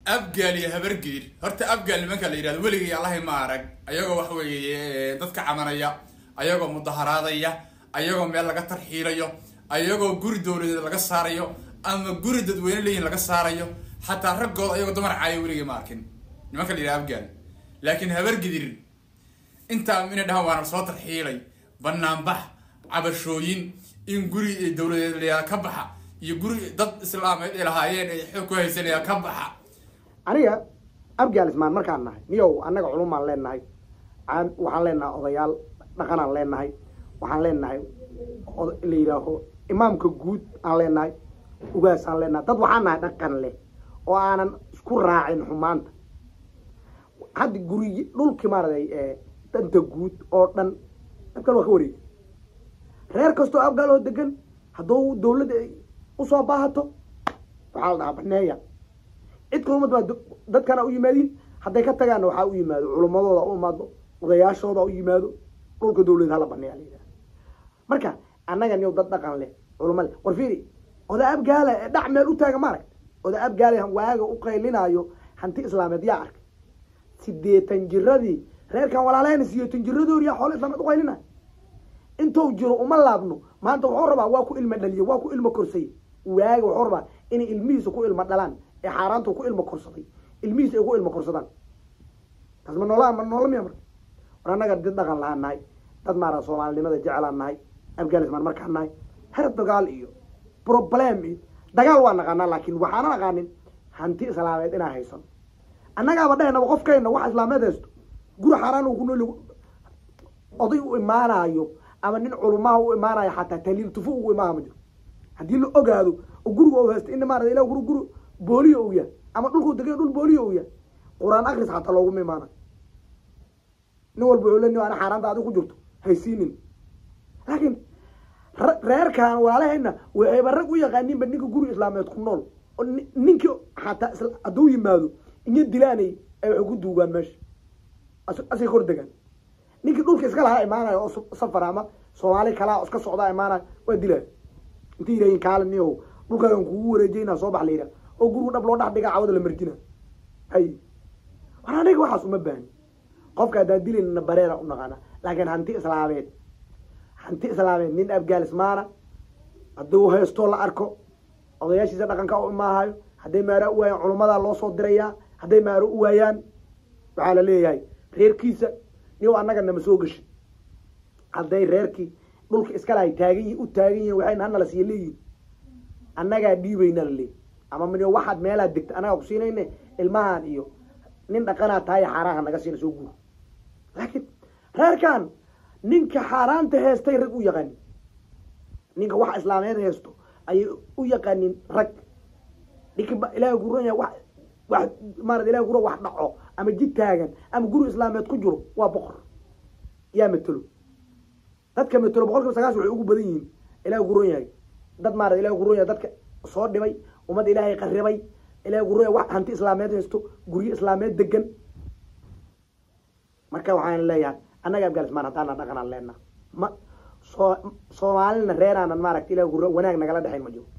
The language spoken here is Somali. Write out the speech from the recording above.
abgaal iyo habargeer horta abgaal nimanka la yidhahdo weligay allahay ma arag ayagoo wax weeye dadka camanaya ayagoo mudaharaadaya ayagoo meel laga tarxiilayo ayagoo guri dowladeed laga saarayo ama guri dadweyne leeyihin laga saarayo xataa raggooda ayagoo dumar caayo weligay ma arkin nimanka la yidhahdo abgaal laakiin habargidir intaa inay dhahaan waana soo tarxiilay banaanbax cabashooyin in guri dowladeed layaa ka baxa iyo guri dad islaameed ay lahaayeen ay xoog ku haysanayaan ka baxa aniga abgaal ismaan markaan nahay miyow annaga culumaan leenahay aan- waxaan leenahay odayaal dhaqanaan leenahay waxaan leenahay od- la yidhaaho imaamka guud aan leenahay ugaasaan leenahay dad waxaan nahay dhaqan leh oo aanan isku raacin xumaanta hadda gurigi dhulkii maaragtay ee danta guud oo dhan abgaal waa ka wareegi reer kastoo abgaal oo degan hadduu dawladda ay usoo baahato waxaa la dhahaa baneeya cid kulumad baa do- dadkana u yimaadiin hadday ka tagaanna waxaa u yimaado culummadooda u imaado odayaashooda u yimaado dhulka dawlad hala baneeya la yidhaha marka annaga niyow dad dhaqan leh culumma leh war fiiri oda abgaala ee dhac meel u taaga ma aragta oda abgaala waaga u qaylinaayo hanti islaameed yaa arkay sideetan jiradii reerkan walaalahayna sideetan jiradoor yaa xoolo islaameed u qaylinayo intuu jiro uma laabno maanta wuxuu rabaa waa ku ilmo dhaliyo waa ku ilmo korsaye waaga wuxuu rabaa inay ilmihiisa ku ilmo dhalaan ee xaaraantu ku ilmo korsaday ilmihiisa ay ku ilmo korsadaan taas ma noola ma noola miya marka war annaga dad dhaqan lahaan nahay dad maara soomaalinimada jecelaan nahay afghanistan markaan nahay her dagaal iyo problem iyo dagaal waa naqaanaa laakiin waxaana naqaanin hanti islaameed inaa haysan annagaaba dhahaynaba qofkayna wax islaameed haysto guri xaaraan uu ku nool oday u imaanaayo ama nin culumaha u imaanayo xataa taliil tufo ugu imaana ma jiro haddii la ogaado oo guriga u haysto in maarata ila guri guri booliyo uu yahay ama dhulkuu degay dhul booliyo uu yahay qur-aan akris xataa looguma imaanayo nin walba wuxuu le nin ana xaaraanta adiga ku jirto haysiinin laakiin ra- reerkan walaalahayna waxayba rag u yaqaaninba ninka guri islaameed ku nool oo ni- ninkii xataa isla- hadduu yimaado inyo dilaanay ay waxay ku duugaan meesha as- asay kor degaan ninkii dhulka iska lahaa imaanayo oo su- safar ama soomaali kalaa oo iska socdaa imaanayo waa dilaayo intay yidhahin kaalin niyow dhulkaagan kugu wareejayna soo bax la yidhaha oo gurigu dhab loo dhex dhigaa cawada la marjina hay war aniga waxaas uma baahni qofka haddaan dilaynana bareera u naqaana laakiin hanti islaameed hanti islaameed nin afgaanismaana hadduu haysto la arko odayaashiisa dhaqanka u imaahayo hadday maaro u waayaan culummadaa loo soo dirayaa hadday maaro u waayaan waxaa la leeyahay reerkiisa niyow annaga nama soo geshin hadday reerkii dhulka iska lahay taagan yihin u taagan yihin waxayna hanala siiya leeyihin annagaa dhiibayna la leeyahy ama mino waxaad meelaad degta annagaa ku siinayne ilmahan iyo nin dhaqanaa tahay xaaraanha naga siina soo guur laakiin reerkan ninka xaaraanta heestay rag u yaqaanin ninka waxa islaameed heesto ayay u yaqaanin rag ninka ba ilaahay ku ranya wax wax maarata ilahay kura wax dhaco ama jid taagan ama guri islaameed ku jiro waa boqor yaa matelo dadka matelo boqol kiiba sagaashan waxay ugu badan yihiin ilahay ku ron yahay dad maarata ilahay ku ron yahay dadka soo dhibay ummad ilaahay qarribay ilahay ku ron yahay wax hanti islaameed haysto guryo islaameed degan marka waxaan leeyahay annaga afghanistan haddaana dhaqanaan leenaha ma soo soomaalina reeraanan maaragta ilahay ku ron- wanaag nagala dhexayn ma jiro